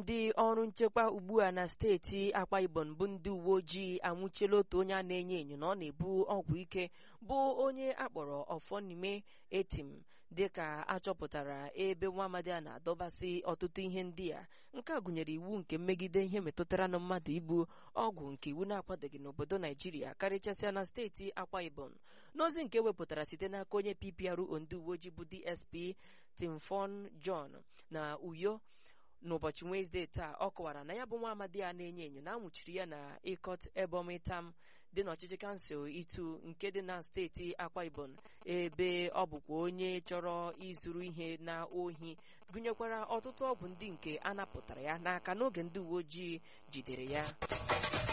ndị ọrụ nchekwa ugbu a na steeti akwa ibom bụ ndị uwe ojii anwụchiela otu onye a na-enyo enyo na ọ na-ebu ọgwụ ike bụ onye akpọrọ ọfọnime etim dịka achọpụtara ebe nwa amadi a na-adọbasị ọtụtụ ihe ndị a nke a gụnyere iwu nke mmegide ihe metụtara na mmadụ ibu ọgwụ nke iwu na-akwadoghị n'obodo naijiria karịchasịa na steeti akwa ibom n'ozi nke wepụtara site n'aka onye ppro ndị uwe ojii bụ dsp timfon john na uyo n'ụbọchị wenezdee taa ọ kọwara na ya bụ nwa amadi a na-enyo enyo na anwụchiri ya na ịkọt ebomitam dị n'ọchịchị kansụl itu nke dị na steeti akwa ibom ebe ọ bụkwa onye chọrọ izuru ihe na ohi gụnyekwara ọtụtụ ọgwụ ndị nke a napụtara ya n'aka n'oge ndị uwe ojii jidere ya